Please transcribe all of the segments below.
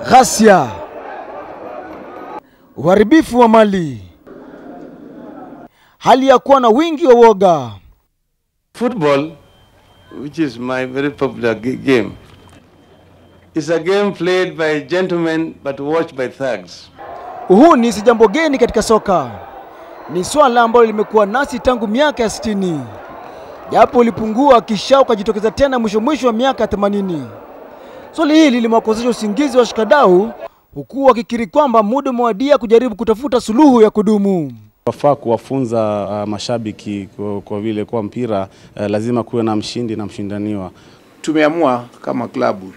ghasia, uharibifu wa mali, hali ya kuwa na wingi wa woga. Football, which is my very popular g- game, is a game played by gentlemen but watched by thugs. Uhuni si jambo geni katika soka, ni swala ambalo limekuwa nasi tangu miaka ya sitini, japo ulipungua kisha ukajitokeza tena mwisho mwisho wa miaka ya 80. Swali hili limewakosesha usingizi wa washikadau, huku wakikiri kwamba muda umewadia kujaribu kutafuta suluhu ya kudumu. Wafaa kuwafunza uh, mashabiki kwa, kwa vile kwa mpira uh, lazima kuwe na mshindi na mshindaniwa. tumeamua kama klabu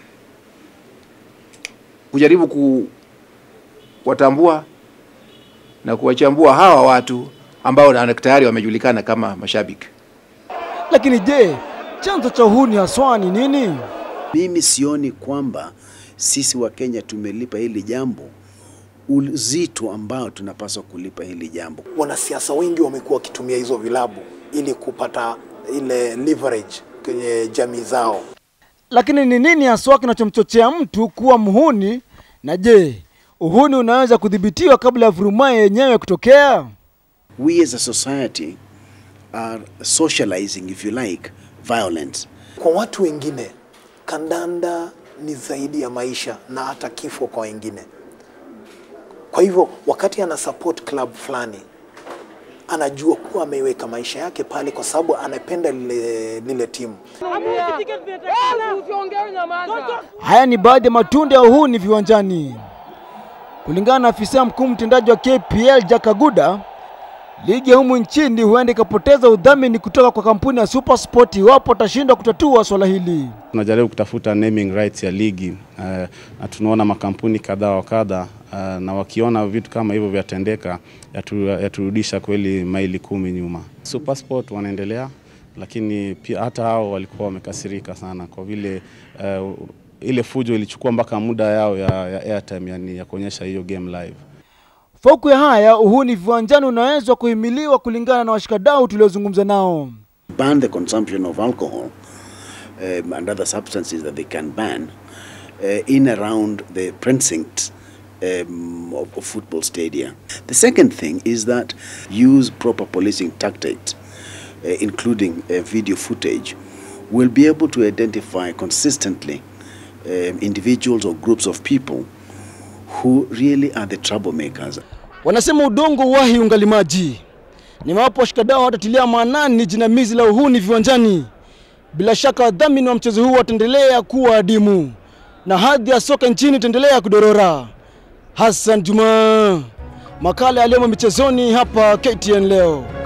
kujaribu kuwatambua na kuwachambua hawa watu ambao na- tayari wamejulikana kama mashabiki. Lakini je, chanzo cha uhuni haswa ni nini? Mimi sioni kwamba sisi wa Kenya tumelipa hili jambo uzito ambao tunapaswa kulipa hili jambo. wanasiasa wengi wamekuwa wakitumia hizo vilabu ili kupata ile leverage kwenye jamii zao. Lakini ni nini haswa kinachomchochea mtu kuwa mhuni? Na je, uhuni unaweza kudhibitiwa kabla ya vurumai yenyewe kutokea? We as a society are socializing, if you like, violence. Kwa watu wengine, kandanda ni zaidi ya maisha na hata kifo kwa wengine. Kwa hivyo wakati ana support club fulani, anajua kuwa ameiweka maisha yake pale kwa sababu anapenda lile, lile timu. Haya ni baadhi ya matunda ya uhuni viwanjani. Kulingana na afisa mkuu mtendaji wa KPL Jack Aguda, ligi ya humu nchini huenda ikapoteza udhamini kutoka kwa kampuni ya SuperSport iwapo watashindwa kutatua swala hili. Tunajaribu kutafuta naming rights ya ligi uh, na tunaona makampuni kadha wa kadha uh, na wakiona vitu kama hivyo vyatendeka yatu, yaturudisha kweli maili kumi nyuma. Supersport wanaendelea, lakini pia hata hao walikuwa wamekasirika sana kwa vile uh, ile fujo ilichukua mpaka muda yao ya, ya airtime, yani ya kuonyesha hiyo game live. Fauku ya haya, uhuni viwanjani unaweza kuhimiliwa kulingana na washikadau tuliozungumza nao. Ban the consumption of alcohol um, and other substances that they can ban uh, in around the precincts um, of, of football stadia. The second thing is that use proper policing tactics, uh, including uh, video footage, will be able to identify consistently um, individuals or groups of people who really are the troublemakers. Wanasema udongo wahi ungali maji. Ni wapo washikadau watatilia maanani jinamizi la uhuni viwanjani. Bila shaka wadhamini wa mchezo huu wataendelea kuwa adimu na hadhi ya soka nchini itaendelea kudorora. Hassan Juma, makala yaliyomo michezoni hapa KTN leo.